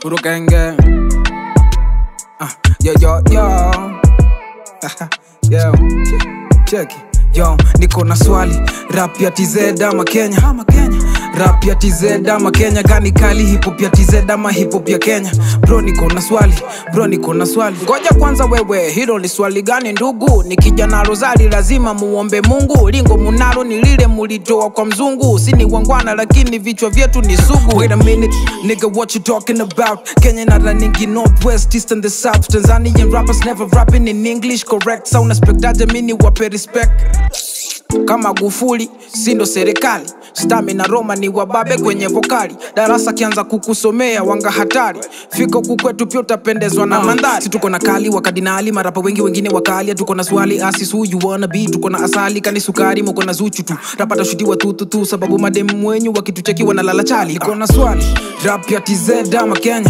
Urukenge. Ah, yo yo yo. yo. Check. it. Yo, niko na swali rap ya TZ ama Kenya ama Kenya rap ya TZ ama Kenya gani kali hip hop ya TZ ama hip hop ya Kenya bro niko na swali bro niko na swali ngoja kwanza wewe hilo ni swali gani ndugu nikija na rozali lazima muombe Mungu lingo munalo ni lile mulitoa kwa mzungu sini wangwana lakini vichwa vyetu ni sugu wait a minute nigga what you talking about Kenya na running northwest east and the south Tanzanian rappers never rapping in English correct so unaspektaje mini wape respect kama Gufuli sindo serikali stamina Roma ni wababe kwenye vokali darasa kianza kukusomea wanga hatari fika huku kwetu pia utapendezwa na mandhari si tuko na kali wakadinali marapa wengi wengine wakali tuko na swali asis who you wanna be tuko na asali kani sukari mko na zuchu tu rapa tashutiwa tu tu tu sababu mademu wenyu wakitucheki wanalala chali niko na swali rap ya TZ ama Kenya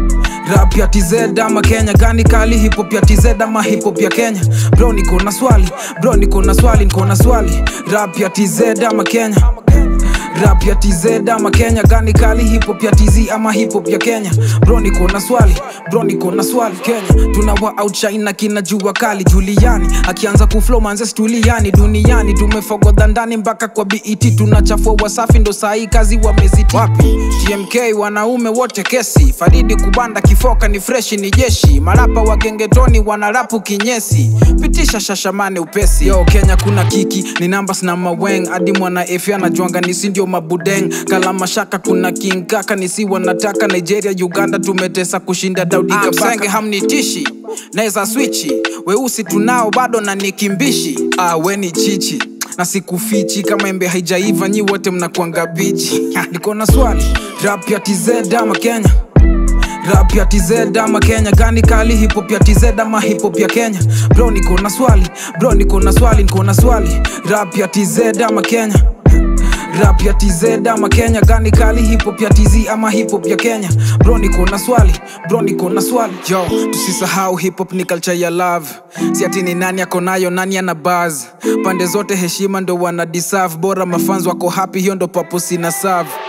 rap ya TZ ama Kenya gani kali hip hop ya TZ ama hip hop ya Kenya bro niko na swali bro niko na swali niko na swali rap ya TZ ama Kenya rap ya TZ ama Kenya gani kali hip hop ya TZ ama hip hop ya Kenya bro niko na swali bro niko na swali Kenya tunawa outshine na kina jua kali Juliani akianza kuflow manze stuliani duniani tumefogodha ndani mpaka kwa BET tunachafua wasafi ndo sahi kazi wameziti wapi TMK wanaume wote kesi Faridi kubanda kifoka ni freshi ni jeshi marapa wa gengetoni wanarapu kinyesi pitisha shashamane upesi yo Kenya kuna kiki ni numbers na maweng hadi mwana efi anajuanga nisi ndio mabudeng kalama shaka kuna king kaka nisi wanataka Nigeria Uganda tumetesa kushinda Daudi Kabaka hamnitishi naweza swichi weusi tunao bado na nikimbishi ah, we ni chichi na sikufichi kama embe haijaiva nyi wote mnakuanga bichi niko na swali rap ya TZ ama Kenya rap ya TZ ama Kenya gani kali hip hop ya TZ ama hip hop ya Kenya bro niko na swali bro niko na swali niko na swali rap ya TZ ama Kenya rap ya TZ ama Kenya gani kali hip hop ya TZ ama hip hop ya Kenya bro niko na swali bro niko na swali yo tusisahau hip hop ni culture ya love si ati ni nani ako nayo nani ana buzz pande zote heshima ndo wana deserve bora mafans wako happy hiyo ndo purpose ina serve